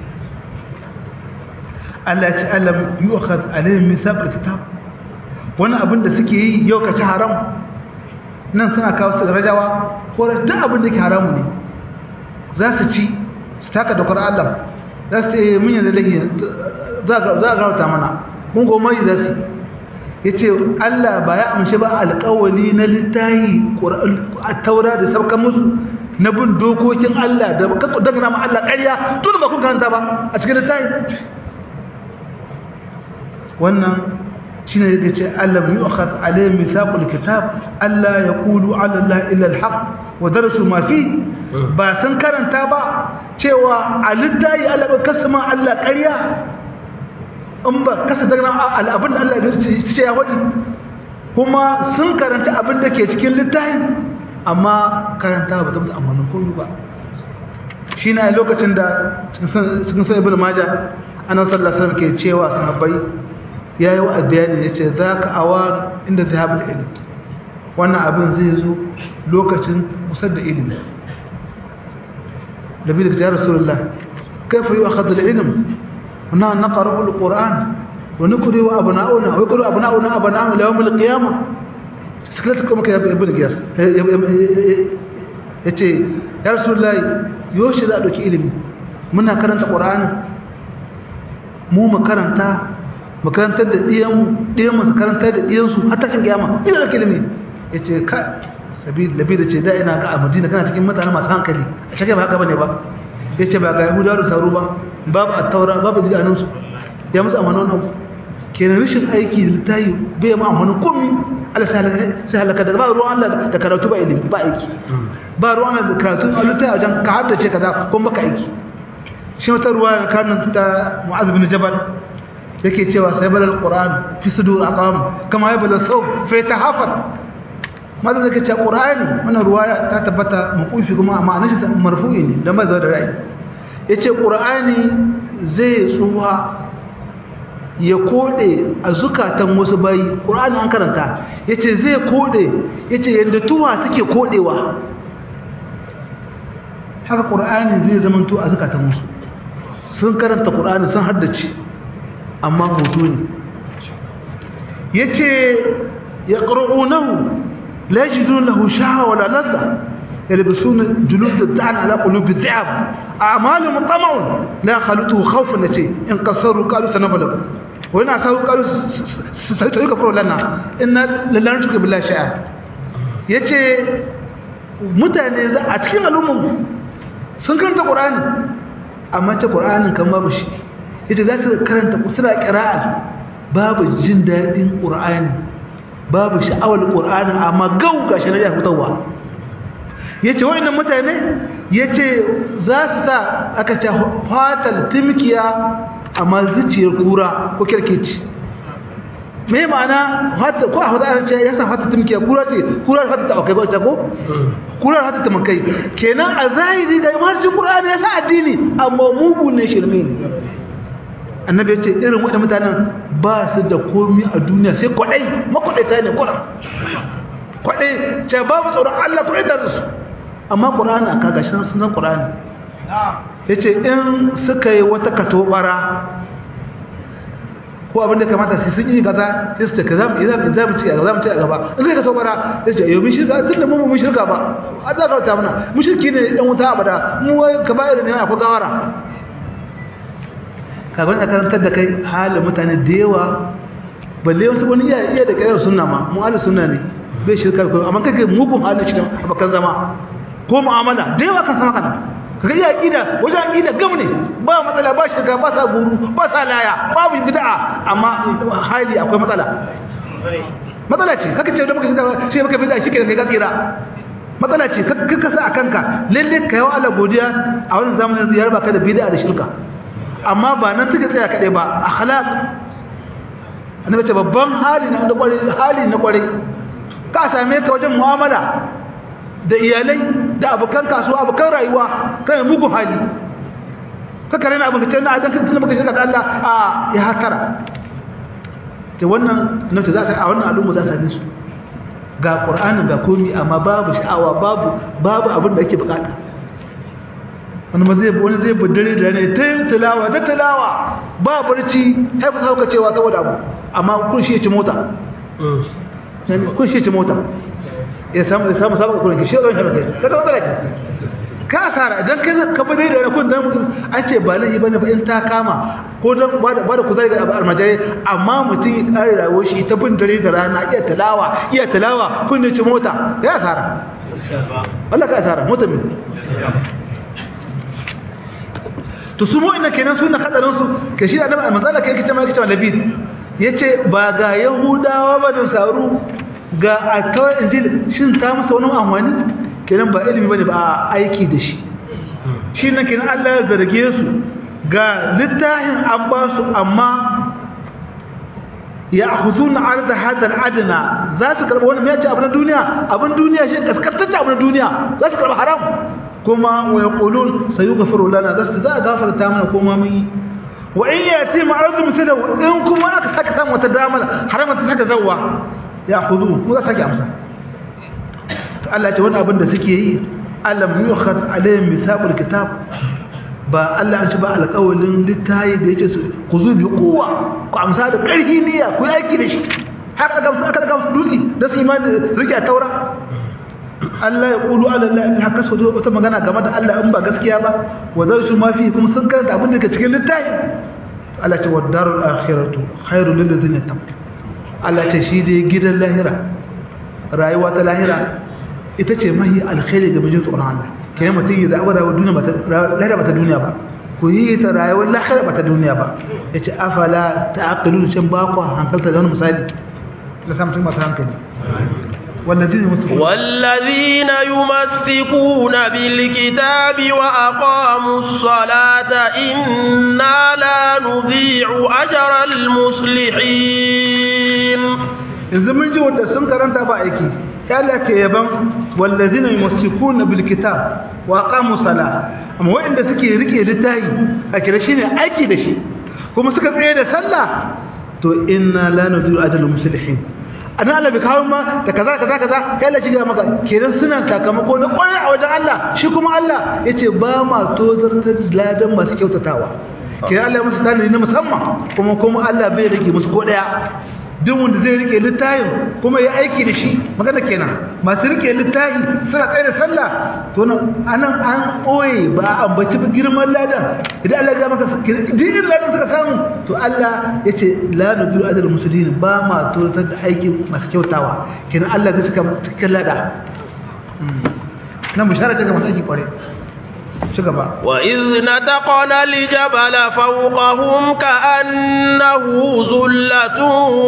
Allah ya ce alam yu'khad alayhim mithaq alkitab wani abin da suke yi yau ka ci haram nan suna kawo su rajawa ko duk abin da ke haramu ne za su ci su taka dokar Allah za su ce mun yadda lahi za a garauta mana mun goma yi za su ya ce Allah ba ya amshi ba alkawali na littahi a taura da saukan musu na bin dokokin Allah da kakku dangana ma Allah ƙarya tun ba kun karanta ba a cikin littahi wannan shine yake ce allam yu'khadh alayhi mithaqul kitab alla yaqulu ala allahi illa alhaq wa darasu ma fi ba san karanta ba cewa alittayi Allah ba kasama Allah ƙarya in ba kasa daga abin da Allah ya ce ya wadi kuma sun karanta abin da ke cikin littafin amma karanta ba ta musu amfanin komai ba shi na lokacin da cikin san ibn maja ana sallasar ke cewa sahabbai ya yi wa bayani ya ce za ka awa inda ta haɓar ilimi wannan abin zai zo lokacin musar da ilimi da bi da ta rasulullah kaifa yi wa khadar ilim na na ƙarar ƙura'an wani kuri wa abu na'una wai kuri abu na'una abu na'una lawan mil ƙiyama suka kuma ka yabi ibn giyas ya ce ya rasulullah yoshi za a ɗauki ilimi muna karanta ƙura'ani mu makaranta makarantar da ɗiyanmu ɗiyanmu su karantar da ɗiyansu har tashin kiyama ina da ilimi ya ce ka sabi labi da ce da ina ga a madina kana cikin mutane masu hankali a shakai ba haka bane ba ya ce ba ga yahudawa da sauro ba babu a taura babu jidanunsu ya musu amanon abu kenan rashin aiki da littayi bai ma amanon komi ala sai halaka da ba ruwan Allah da karatu ba ilimi ba aiki ba ruwan Allah da karatu a littayi a wajen ka haddace kaza kuma baka aiki shi wata ruwa da kanin ta mu'az bin jabal yake cewa sai balal qur'an fi sudur aqam kama ya balal thawb fa yatahafat maza da kace qur'ani wannan ruwaya ta tabbata makufi kuma ma'anar shi marfu'i ne dan ba da ra'ayi yace qur'ani zai tsuwa ya kode a zukatan wasu bayi qur'ani an karanta yace zai kode yace yanda tuwa take kodewa haka qur'ani zai zamanto a zukatan wasu sun karanta qur'ani sun haddace amma hoto ne yace yaqra'unahu la yajidun lahu shahawa wala ladha yalbisuna julud ad-da'n ala qulub ad-da'ab a'maluhum tama'un la khalutu khawfan lati in qasaru qalu sanabala wa ina sahu qalu sai ka furo lana inna lillahi tuka billahi sha'a yace mutane za a cikin al'umman sun karanta qur'ani amma ce qur'anin kan babu shi yace za su karanta suna qira'a babu jin dadin qur'ani babu sha'awar qur'ani amma gau gashi na ya hutawa yace wayannan mutane yace za su ta aka ce fatal timkiya amma zuciyar kura ko kirkici me ma'ana hatta ko a hada an ce yasa hatta timkiya kura ce kura hatta ta kai ba ta ko kura hatta ta mankai kenan a zahiri ga marjin qur'ani yasa addini amma mugu ne shirme ne annabi ya ce irin waɗanda mutanen ba su da komi a duniya sai kwaɗai makwaɗaita ne kwaɗa kwaɗai ce babu tsoron Allah kwaɗai da su amma ƙura'ani a kagashin sun san ƙura'ani ya ce in suka yi wata katobara ko abin da kamata sai sun yi kaza sai su ce ka za mu ci a za mu ci a gaba in suka katobara ya ce yau mun shirka tun da mu mun shirka ba a za ka wata muna mun shirki ne ɗan wuta abada mu ka ba irin ne akwai gawara kafin a karantar da kai halin mutane da yawa balle wasu wani iya iya da kayar sunna ma mu halin sunna ne bai shirka ko amma kake mugun halin shi a bakan zama ko mu'amala da yawa kan sama kana kaga iya aqida wajen aqida gam ne ba matsala ba shirka ba sa guru ba sa laya babu bid'a amma hali akwai matsala matsala ce kaka ce da muka shiga sai muka bid'a shi ke kai tsira matsala ce kaka sa a kanka lalle ka yawa Allah godiya a wannan zamanin ziyar baka da bid'a da shirka amma ba nan suka tsaya kaɗai ba akhlaq annabi ce babban hali na kware hali na kware ka same ka wajen mu'amala da iyalai da abokan kasuwa abokan rayuwa kana mugun hali ka kare na abin ka ce na adan kan maka shiga da Allah a ya hatara to wannan nace za a wannan al'umma za su su ga qur'ani ga komi amma babu sha'awa babu babu abin da ake bukata wani zai wani zai budare da ne ta tilawa ta tilawa ba barci haifu sauka cewa saboda abu amma kun shi ci mota kun shi ci mota ya samu ya samu samu kurin shi ɗan shafa kai kaga matsala ce ka asara idan kai ka bude da kun dan mutum an ce ba laifi bane ba in ta kama ko dan ba da ba da kuzari ga almajari amma mutum ya kare rayuwar shi ta bin dare da rana iya tilawa iya tilawa kun ci mota ya asara Allah ka asara mota min to su mu'inna kenan suna hadarin su ke shi annabi manzala kai kice mai kice labid yace ba ga yahudawa ba da saru ga akawai injil shin ta musu wani amfani kenan ba ilimi bane ba aiki da shi shi ne kenan Allah ya zarge su ga littafin an ba su amma ya akhuzuna arda hadal adna za su karba wannan me ce abin duniya abin duniya shi kaskantacce abin duniya za su karba haram kuma wa yaqulun sayughfiru lana za su za gafarta mana kuma mun yi wa in yati ma'aradu misala in kuma aka saka samu wata damar haramta saka zawwa ya khudu mu za sake amsa to Allah ya ce wannan abin da suke yi alam yukhad alayhim mithaqul kitab ba Allah an ci ba alƙawalin littayi da yake ku zu bi kowa ku amsa da ƙarfi niyya ku yi aiki da shi haka daga aka daga dutse da su imani rike a taura Allah ya kulu ala Allah in haka so wata magana game da Allah in ba gaskiya ba wa zai su mafi kuma sun karanta abin da ke cikin littafi Allah ce wa darul akhiratu khairul lil ladina taqu Allah ce shi dai gidan lahira rayuwa ta lahira ita ce mahi alkhairi ga mijin tsoron Allah kai mutum ya zaɓa rayuwar duniya ba ta lahira ba ta duniya ba ku yi ta rayuwar lahira ba ta duniya ba ya ce afala ta aqilu can ba ku hankalta da wani misali da samtun masu hankali والذين يمسكون والذين يمسكون بالكتاب وأقاموا الصلاة إنا لا نضيع أجر المصلحين إذا من جوا الدسم كرنت أبائك قال لك يبن والذين يمسكون بالكتاب وأقاموا الصلاة أما وين سكي ركي للتاي أكيد شيء أكيد شيء هم سكت إيه سلا تو إنا لا نضيع أجر المصلحين ana Allah bai kawo ma da kaza kaza kaza kai Allah shiga maka kenan suna sakamako na kwarai a wajen Allah shi kuma Allah yace ba ma tozartar ladan masu kyautatawa kenan Allah ya musu tanadi na musamman kuma kuma Allah bai rage musu ko daya duk wanda zai rike littafin kuma ya aiki da shi magana kenan masu rike littafi suna tsaye da sallah to nan anan an oye ba a ambaci ba girman ladan idan Allah ya maka dinin ladan suka samu to Allah ya ce la nudu ajal muslimin ba ma totar da aikin masu kyautawa kenan Allah zai cika cikin lada nan bishara ce ga masu aiki kware وإذ نتقنا الجبل فوقهم كأنه ظلة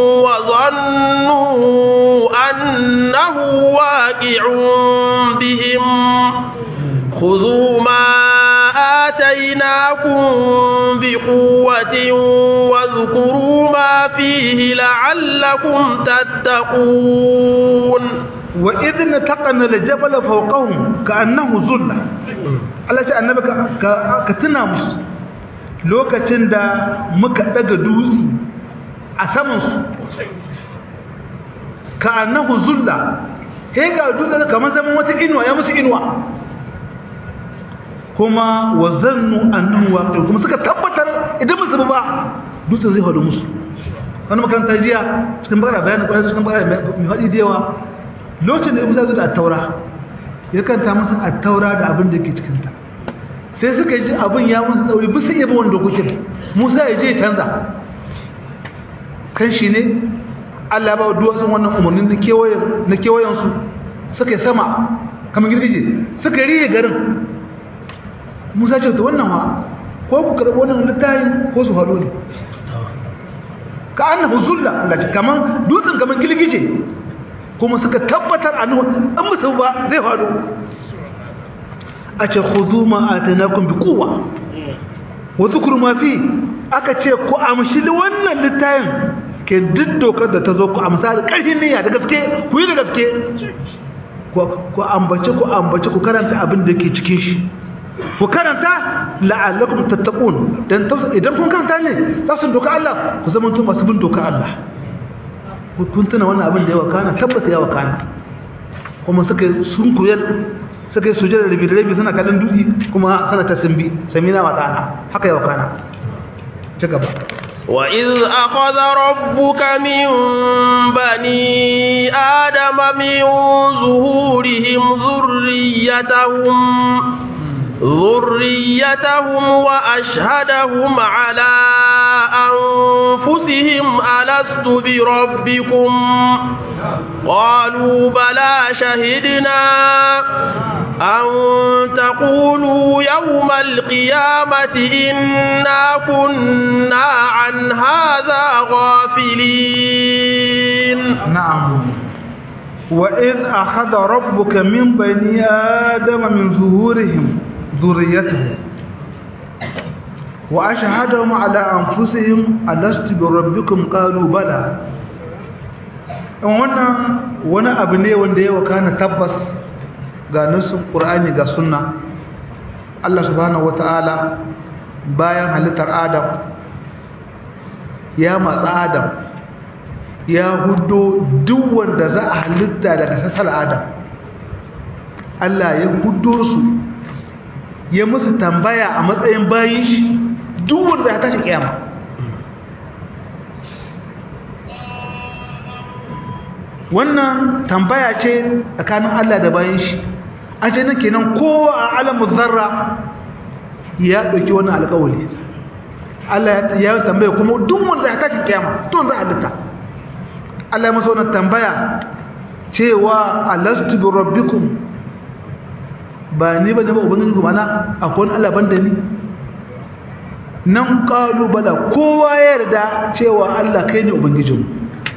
وظنوا أنه واقع بهم خذوا ما آتيناكم بقوة واذكروا ما فيه لعلكم تتقون وإذ نتقنا الجبل فوقهم كأنه ظلة Allah ce annabi ka tuna musu lokacin da muka daga dutse a samansu ka annahu zulla sai ga dutse kamar zaman wata inuwa ya musu inuwa kuma wa zannu annahu waqi kuma suka tabbatar idan musu ba dutsen zai hadu musu wani makaranta jiya cikin bakara bayanin kwanan cikin bakara mai haɗi da yawa lokacin da musa zuwa a taura ya kanta masa a taura da abin da ke cikinta sai suka ji abin ya musu tsauri bisa iya wani dokokin musa ya je canza kan shi ne allah ba duwatsun wannan umarnin na kewayensu suka yi sama kamar girgije suka riye garin musa ce ta wannan ha ko ku karɓi wannan littayin ko su haɗu ne ka annahu zulla allah ce kamar dutsen kamar girgije kuma suka tabbatar annahu an musu ba zai faru a ce khudhu ma atanakum bi quwwa wa dhkuru ma fi aka ce ku amshi wannan littayin ke duk dokar da ta zo ku amsa da ƙarfin niyya da gaske ku yi da gaske ku ambace ku ambace ku karanta abin da ke cikin shi ku karanta la'allakum tattaqun dan idan kun karanta ne za su doka Allah ku zama to masu bin dokar Allah kun tuna wannan abin da ya wakana tabbata ya wakana kuma suka sun kuyar suka yi sujada da rabi suna kallon dutse kuma sana ta simbi samina wa ta'ana haka ya wakana ci gaba وإذ أخذ ربك من بني آدم من ظهورهم ذريتهم ذريتهم وأشهدهم على أنفسهم ألست بربكم قالوا بلى شهدنا أن تقولوا يوم القيامة إنا كنا عن هذا غافلين نعم وإذ أخذ ربك من بني آدم من ظهورهم ذريتهم wa ashhadahum ala anfusihim alastu bi rabbikum qalu bala in wannan wani abu ne wanda ya wakana tabbas ga nasin qur'ani ga sunna Allah subhanahu wataala bayan halittar adam ya matsa adam ya hudo duk wanda za a halitta daga sassar adam Allah ya hudo su ya musu tambaya a matsayin bayin shi duk wanda ya tashi kiyama wannan tambaya ce tsakanin Allah da bayin shi an ce nake nan kowa a alamun zarra ya ɗauki wannan alƙawari Allah ya tambaya kuma duk wanda ya tashi kiyama to za a halitta Allah ya masa wannan tambaya cewa alastu bi rabbikum ba ni ba ne ba ubangiji ku mana akwai wani Allah banda ni nan qalu bala kowa ya yarda cewa Allah kai ne ubangijinmu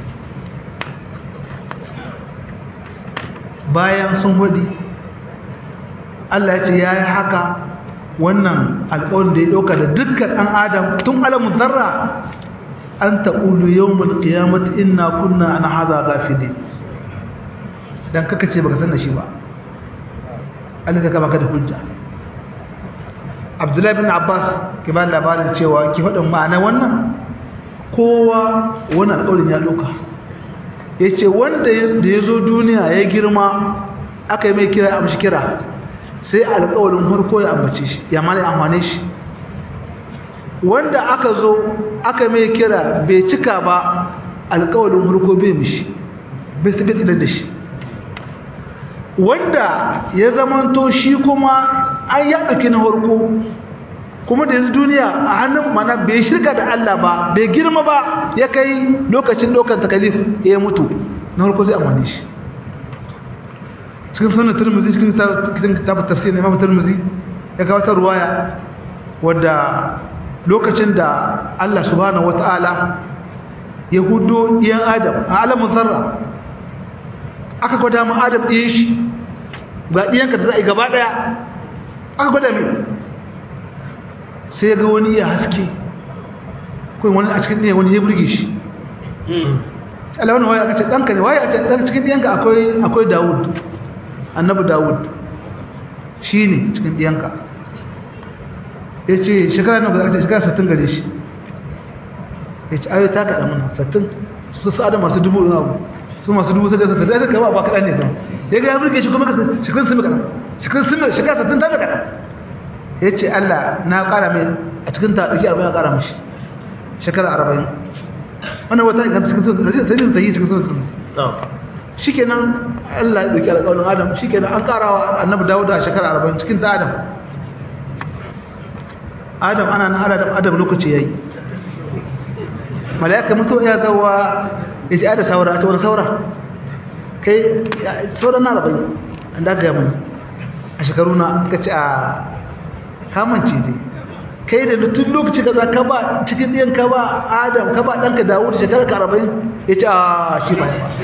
bayan sun hudi Allah ya ce yayi haka wannan alƙawarin da ya ɗauka da dukkan ɗan adam tun alamun zarra an taƙulu yawmul qiyamati inna kunna an hadha ghafilin dan kaka ce baka san da shi ba Allah zai baka da hujja Abdullahi bin Abbas ke ba labarin cewa ki faɗin ma'ana wannan kowa wani alƙawarin ya ɗauka yace wanda da ya zo duniya ya girma aka yi mai kira amshi kira sai alƙawarin farko ya ambace shi ya mana amfane shi wanda aka zo aka mai kira bai cika ba alƙawarin farko bai mishi bai su bai da shi wanda ya zamanto shi kuma an ya ɗauki na farko kuma da yanzu duniya a hannun mana bai shirka da Allah ba bai girma ba ya kai lokacin ɗaukar takalif ya mutu na farko zai amfani shi cikin sunan turmuzi cikin kitabun tafsir na imam turmuzi ya kawo ta ruwaya wadda lokacin da Allah subhanahu wata'ala ya hudo ɗiyan adam a alamun zarra aka gwada mu adam ɗiyan shi ga ɗiyanka da za a yi gaba ɗaya aka gwada mai sai ga wani ya haske kawai wani a cikin ɗiyan wani ya burge shi Allah wani waya aka ce ɗanka ne waya a ce cikin ɗiyanka akwai dawud annabi dawud shi ne cikin ɗiyanka ya ce shekara na guda shekara sattin gare shi ya ce ayo ta kaɗa mana sattin su sa'ada masu dubu ɗin abu su masu dubu sadar sattin ya kama ba kaɗa ne kan ya ga ya burge shi kuma shekarun sun kaɗa shekarun sun shekara sattin ta kaɗa ya ce allah na ƙara mai a cikin ta ɗauki arba'in a ƙara mashi shekara arba'in wannan wata inganta cikin sun sayi cikin sun sun shi kenan allah ya ɗauki alƙawarin adam shi kenan an ƙarawa annabi dawuda a shekara arba'in cikin ta adam adam ana nan adam adam lokaci yayi malaika mutu ya zawa yace ada saura ta wani saura kai saura na rabai an daga mun a shekaru na kace a kamance dai kai da tun lokaci kaza ka ba cikin ɗiyan ka ba adam ka ba ɗanka dawud shekara ka arba'in ya ce a shi ba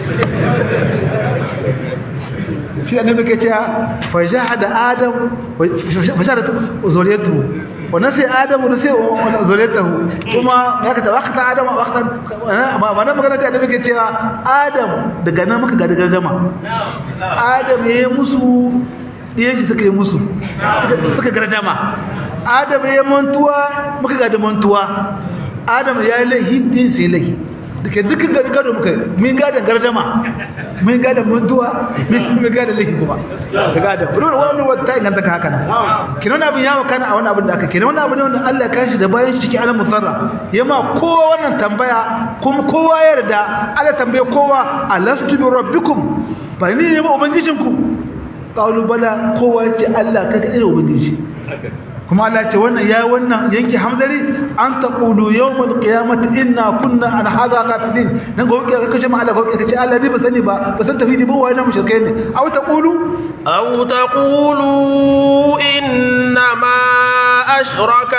shi annabi ke ce fa jahada adam fa jahada zuriyatu wa nasi adam wa nasi zuriyatahu kuma ya ka tawakata adam waqta ba na magana da annabi ke cewa adam daga nan muka ga daga jama adam yayi musu diyan shi suka yi musu suka gardama adam ya mantuwa muka ga da mantuwa adam ya yi laihi din sai laihi duka dukkan gargado muka mun ga da gardama mun ga da mantuwa mun ga da laihi kuma daga adam bari wannan wata inganta ka haka nan kinan abin ya makana a wannan abin da aka kinan wannan abin ne wanda Allah ya kashi da bayan shi cikin alam musarra yama kowa wannan tambaya kuma kowa ya yarda Allah tambaye kowa alastu bi rabbikum ba ni ne ba ubangijinku qalu bala kowa ya ce Allah kaga irin ubangiji kuma Allah ce wannan ya wannan yanki hamdari an taqulu yawmal qiyamati inna kunna an hadha ghafilin nan gobe ka kace ma Allah gobe kace Allah ni ba sani ba ba san tafidi ba wai na mushrikai ne aw taqulu aw taqulu inna ma ashraka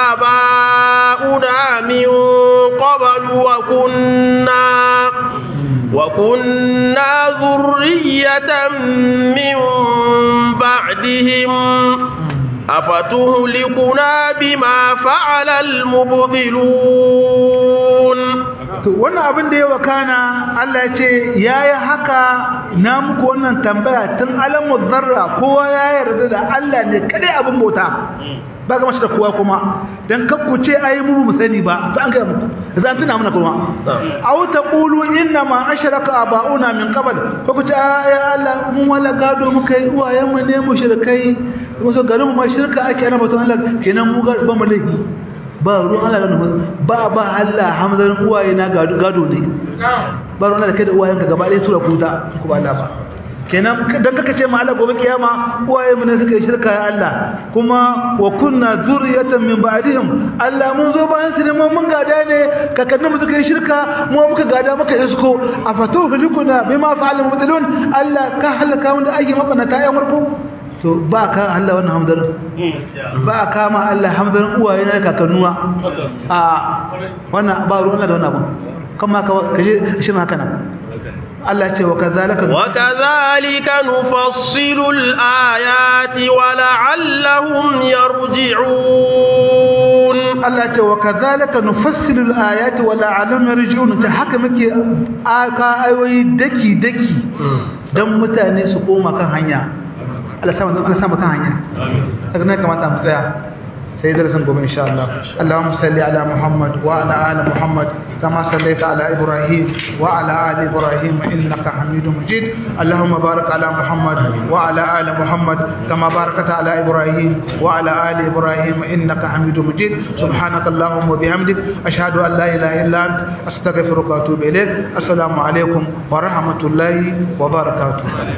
abauna min qablu wa kunna وكنا ذرية من بعدهم أفتهلكنا بما فعل المبطلون to wannan abin da ya wakana Allah ya ce yayi haka na muku wannan tambaya tun alamu zarra kowa ya yarda da Allah ne kadai abin bauta ba ga mashi da kowa kuma dan kakku ce ai mu mu sani ba to an ga muku za tuna mana kuma aw taqulu inna ma ashraka abauna min qabl ko ku ce ya Allah mun wala gado muka yi uwayen mu ne mushrikai musu garin mu ma shirka ake ana batun Allah kenan mu ga ba mu laifi ba ruwan Allah da nufin ba ba Allah hamzarin uwaye na gado ne ba ruwan Allah da kai da uwayenka gaba ɗaya tura kuta ku ba Allah ba kenan dan kaka ce ma Allah gobe kiyama uwaye mu ne suka yi shirka ya Allah kuma wa kunna zuriyatan min ba'dihim Allah mun zo bayan su ne mun mun gada ne kakannin mu suka yi shirka mu muka gada muka isko afatu filikuna bima fa'al mubtilun Allah ka halaka wanda ake mabanata ya murfu to ba ka Allah wannan hamzarin ba ka ma Allah hamzarin uwaye na kakannuwa a wannan ba ruwan Allah da wannan abu kuma ka kaje shin haka nan Allah ce wa kazalika wa kazalika nufassilu al-ayati wa la'allahum yarji'un Allah ce wa kazalika nufassilu al-ayati wa la'allahum yarji'un ta haka muke aka ayoyi daki daki dan mutane su koma kan hanya Allah sama Allah sama kan hanya daga nan kamata mu tsaya sai darasin gobe insha Allah Allahumma salli ala Muhammad wa ala ali Muhammad kama sallaita ala Ibrahim wa ala ali Ibrahim innaka Hamidum Majid Allahumma barik ala Muhammad wa ala ali Muhammad kama barakta ala Ibrahim wa ala ali Ibrahim innaka Hamidum Majid subhanaka Allahumma wa bihamdik ashhadu an la ilaha illa ant astaghfiruka wa atubu ilaik assalamu alaikum wa rahmatullahi wa barakatuh